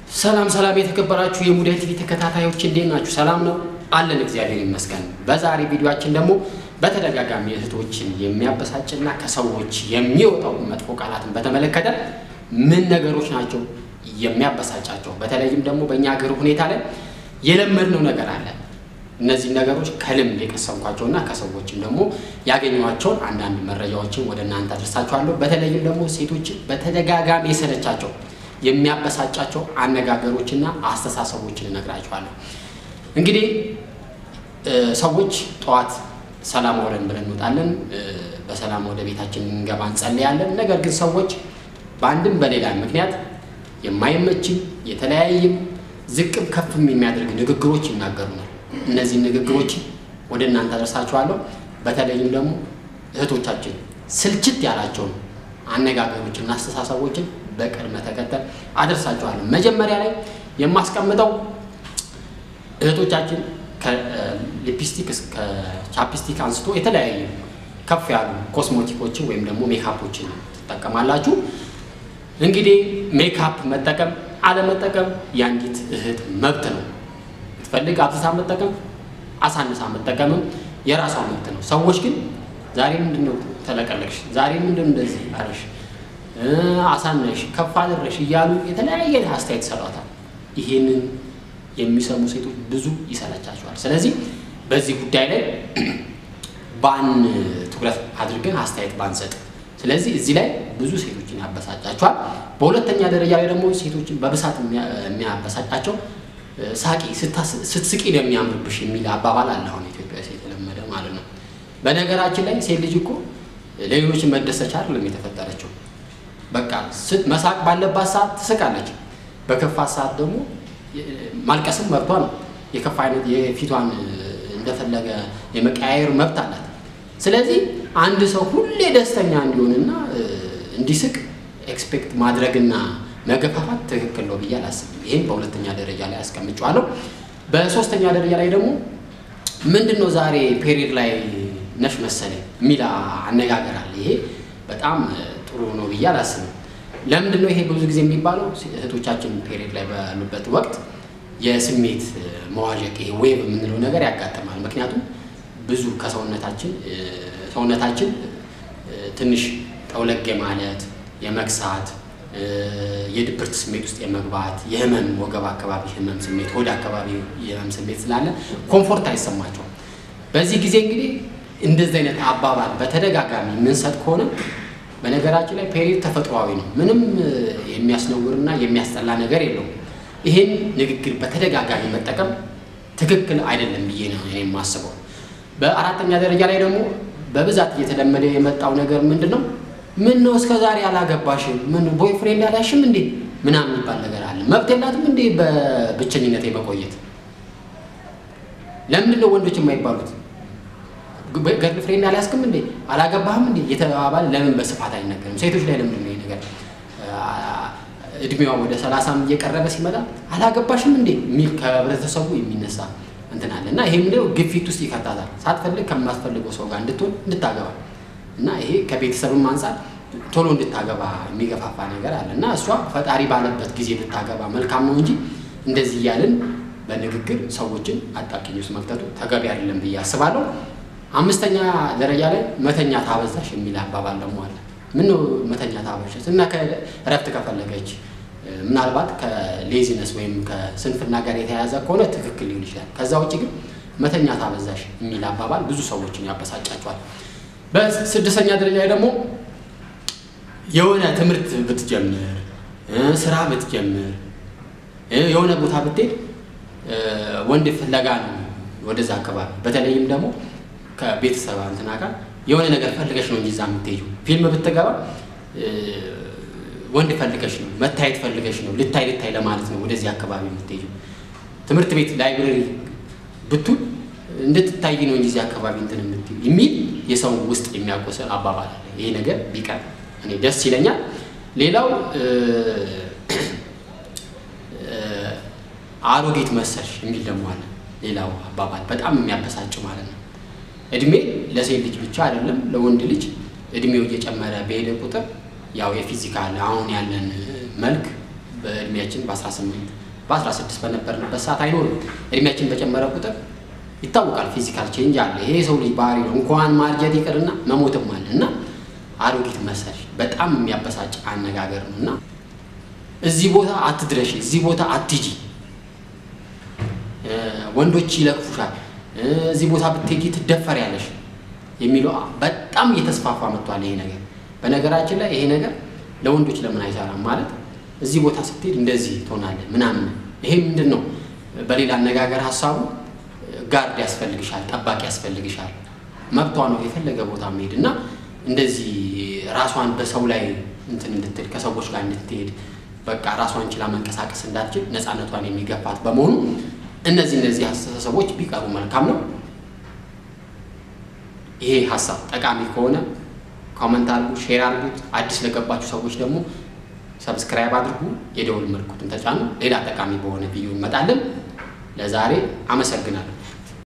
ሰላም ሰላም የተከበራችሁ የሙዳይ ቲቪ ተከታታዮች እንዴት ናችሁ? ሰላም ነው አለን፣ እግዚአብሔር ይመስገን። በዛሬ ቪዲዮአችን ደግሞ በተደጋጋሚ እህቶችን የሚያበሳጭና ከሰዎች የሚወጣው መጥፎ ቃላትን በተመለከተ ምን ነገሮች ናቸው የሚያበሳጫቸው፣ በተለይም ደግሞ በእኛ ሀገር ሁኔታ ላይ የለመድነው ነገር አለ። እነዚህ ነገሮች ከልምድ የቀሰምኳቸውና ከሰዎችም ደግሞ ያገኘኋቸውን አንዳንድ መረጃዎችን ወደ እናንተ አድርሳችኋለሁ። በተለይም ደግሞ ሴቶችን በተደጋጋሚ የሰለቻቸው የሚያበሳጫቸው አነጋገሮችና አስተሳሰቦችን እነግራችኋለሁ። እንግዲህ ሰዎች ጠዋት ሰላም አውለን ብለን እንወጣለን፣ በሰላም ወደ ቤታችን እንገባ እንጸልያለን። ነገር ግን ሰዎች በአንድም በሌላ ምክንያት የማይመችም የተለያይም ዝቅም ከፍም የሚያደርግ ንግግሮች ይናገሩናል። እነዚህ ንግግሮች ወደ እናንተ አደርሳችኋለሁ። በተለይም ደግሞ እህቶቻችን ስልችት ያላቸውን አነጋገሮችና አስተሳሰቦችን በቅድመ ተከተል አደርሳችኋለሁ። መጀመሪያ ላይ የማስቀምጠው እህቶቻችን ከሊፕስቲክ እስከ ቻፕስቲክ አንስቶ የተለያዩ ከፍ ያሉ ኮስሞቲኮችን ወይም ደግሞ ሜካፖችን ትጠቀማላችሁ። እንግዲህ ሜካፕ መጠቀም አለመጠቀም የአንዲት እህት መብት ነው። ትፈልግ አብዝታ መጠቀም አሳንሳ መጠቀምም የራሷ መብት ነው። ሰዎች ግን ዛሬ ምንድን ነው ተለቀለቅሽ፣ ዛሬ ምንድን እንደዚህ አለሽ፣ አሳነሽ፣ ከፍ አደረሽ እያሉ የተለያየ አስተያየት ይሰጧታል። ይሄንን የሚሰሙ ሴቶች ብዙ ይሰለቻቸዋል። ስለዚህ በዚህ ጉዳይ ላይ ባን ትኩረት አድርገን አስተያየት ባንሰጥ። ስለዚህ እዚህ ላይ ብዙ ሴቶችን ያበሳጫቸዋል። በሁለተኛ ደረጃ ላይ ደግሞ ሴቶችን በብሳት የሚያበሳጫቸው ሳቂ ስትስቂ ነው የሚያምርብሽ የሚል አባባል አለ። አሁን ኢትዮጵያ ሴት የተለመደ ማለት ነው። በነገራችን ላይ ሴት ልጅ እኮ ለሌሎችን መደሰቻ አይደለም የተፈጠረችው። በቃ መሳቅ ባለባት ሰዓት ትስቃለች። በከፋት ሰዓት ደግሞ ማልቀስም መብቷ ነው። የከፋ አይነት የፊቷን እንደፈለገ የመቀያየር መብት አላት። ስለዚህ አንድ ሰው ሁሌ ደስተኛ እንዲሆንና እንዲስቅ ኤክስፔክት ማድረግና መገፋፋት ትክክል ነው ብዬ አላስብም። ይህም በሁለተኛ ደረጃ ላይ አስቀምጨዋለሁ። በሶስተኛ ደረጃ ላይ ደግሞ ምንድን ነው ዛሬ ፔሪድ ላይ ነሽ መሰለኝ የሚል አነጋገር አለ። ይሄ በጣም ጥሩ ነው ብዬ አላስብም። ለምንድን ነው ይሄ ብዙ ጊዜ የሚባለው? እህቶቻችን ፔሪድ ላይ ባሉበት ወቅት የስሜት መዋዠቅ ይሄ ዌቭ የምንለው ነገር ያጋጥማል። ምክንያቱም ብዙ ከሰውነታችን ሰውነታችን ትንሽ ጠውለግ ማለት የመክሳት የድብርት ስሜት ውስጥ የመግባት የህመም ወገብ አካባቢ ህመም ስሜት፣ ሆድ አካባቢ የህመም ስሜት ስላለ ኮምፎርት አይሰማቸውም። በዚህ ጊዜ እንግዲህ እንደዚህ አይነት አባባል በተደጋጋሚ የምንሰጥ ከሆነ በነገራችን ላይ ፔሪድ ተፈጥሯዊ ነው። ምንም የሚያስነውርና የሚያስጠላ ነገር የለውም። ይህን ንግግር በተደጋጋሚ መጠቀም ትክክል አይደለም ብዬ ነው እኔ የማስበው። በአራተኛ ደረጃ ላይ ደግሞ በብዛት እየተለመደ የመጣው ነገር ምንድን ነው? ምን ነው እስከ ዛሬ አላገባሽም? ምን ቦይፍሬንድ አላሽም እንዴ? ምናምን የሚባል ነገር አለ። መብት የላትም እንዴ በብቸኝነት የመቆየት? ለምንድን ነው ወንዶች የማይባሉት? ገርል ፍሬንድ አልያዝክም እንዴ? አላገባህም እንዴ? የተባባለ ለምን በስፋት አይነገርም? ሴቶች ላይ ለምንድን ነው ይሄ ነገር እድሜዋ ወደ ሰላሳም እየቀረበ ሲመጣ አላገባሽም እንዴ የሚል ከህብረተሰቡ የሚነሳ እንትን አለ እና ይሄ ምንድነው ግፊት ውስጥ ይከታታል። ሳትፈልግ ከማስፈልገው ሰው ጋር እንድትሆን እንድታገባ እና ይሄ ከቤተሰብም አንጻር ቶሎ እንድታገባ የሚገፋፋ ነገር አለ እና እሷ ፈጣሪ ባለበት ጊዜ ብታገባ መልካም ነው እንጂ እንደዚህ እያልን በንግግር ሰዎችን አጣብቂኝ ውስጥ መክተቱ ተገቢ አይደለም ብዬ አስባለሁ። አምስተኛ ደረጃ ላይ መተኛ ታበዛሽ የሚል አባባል ደግሞ አለ። ምን ነው መተኛ ታበዛሽ እና እረፍት ከፈለገች ምናልባት ከሌዚነስ ወይም ከስንፍና ጋር የተያያዘ ከሆነ ትክክል ሊሆን ይችላል። ከዛ ውጭ ግን መተኛ ታበዛሽ የሚል አባባል ብዙ ሰዎችን ያበሳጫቸዋል። በስድስተኛ ደረጃ ላይ ደግሞ የሆነ ትምህርት ብትጀምር ስራ ብትጀምር የሆነ ቦታ ብትሄድ ወንድ ፍለጋ ነው ወደዛ አካባቢ በተለይም ደግሞ ከቤተሰብ እንትና ጋር የሆነ ነገር ፈልገሽ ነው እንጂ እዛ የምትሄጂው። ፊልም ብትገባ ወንድ ፈልገሽ ነው፣ መታየት ፈልገሽ ነው፣ ልታይ ልታይ ለማለት ነው ወደዚህ አካባቢ የምትሄጂው። ትምህርት ቤት ላይብረሪ ብቱል እንድትታይ ነው እንጂ እዚህ አካባቢ እንትን የምትይው የሚል የሰው ውስጥ የሚያቆስል አባባል አለ። ይሄ ነገር ቢቀር እኔ ደስ ይለኛል። ሌላው አሮጌት መሰልሽ የሚል ደግሞ አለ። ሌላው አባባል በጣም የሚያበሳጭ ማለት ነው። እድሜ ለሴት ልጅ ብቻ አይደለም ለወንድ ልጅ እድሜው እየጨመረ በሄደ ቁጥር ያው የፊዚካል አሁን ያለን መልክ በእድሜያችን በ18 በ16 በነበርንበት ሰዓት አይኖርም። እድሜያችን በጨመረ ቁጥር ይታወቃል፣ ፊዚካል ቼንጅ አለ። ይሄ የሰው ልጅ ባህሪ ነው። እንኳን ማርጀት ይቅርና መሞትም አለ እና አሮጊት መሰልሽ በጣም የሚያበሳጭ አነጋገር ነው እና እዚህ ቦታ አትድረሽ፣ እዚህ ቦታ አትጂ፣ ወንዶች ይለቅፉሻል፣ እዚህ ቦታ ብትሄጂ ትደፈሪያለሽ የሚለው በጣም እየተስፋፋ መጥቷል። ይሄ ነገር በነገራችን ላይ ይሄ ነገር ለወንዶች ለምን አይሰራም ማለት እዚህ ቦታ ስትሄድ እንደዚህ ትሆናለህ ምናምን። ይሄ ምንድን ነው? በሌላ አነጋገር ሀሳቡ ጋርድ ያስፈልግሻል፣ ጠባቂ ያስፈልግሻል። መብቷ ነው የፈለገ ቦታ መሄድ እና እንደዚህ ራሷን በሰው ላይ እንትን እንድትል ከሰዎች ጋር እንድትሄድ በቃ ራሷን ችላ መንቀሳቀስ እንዳትችል ነፃነቷን የሚገፋት በመሆኑ እነዚህ እነዚህ አስተሳሰቦች ቢቀሩ መልካም ነው። ይሄ ሀሳብ ጠቃሚ ከሆነ ኮመንት አድርጉ፣ ሼር አድርጉት። አዲስ ለገባችሁ ሰዎች ደግሞ ሰብስክራይብ አድርጉ፣ የደውል ምልክቱን ተጫኑ። ሌላ ጠቃሚ በሆነ ቪዲዮ እንመጣለን። ለዛሬ አመሰግናለሁ።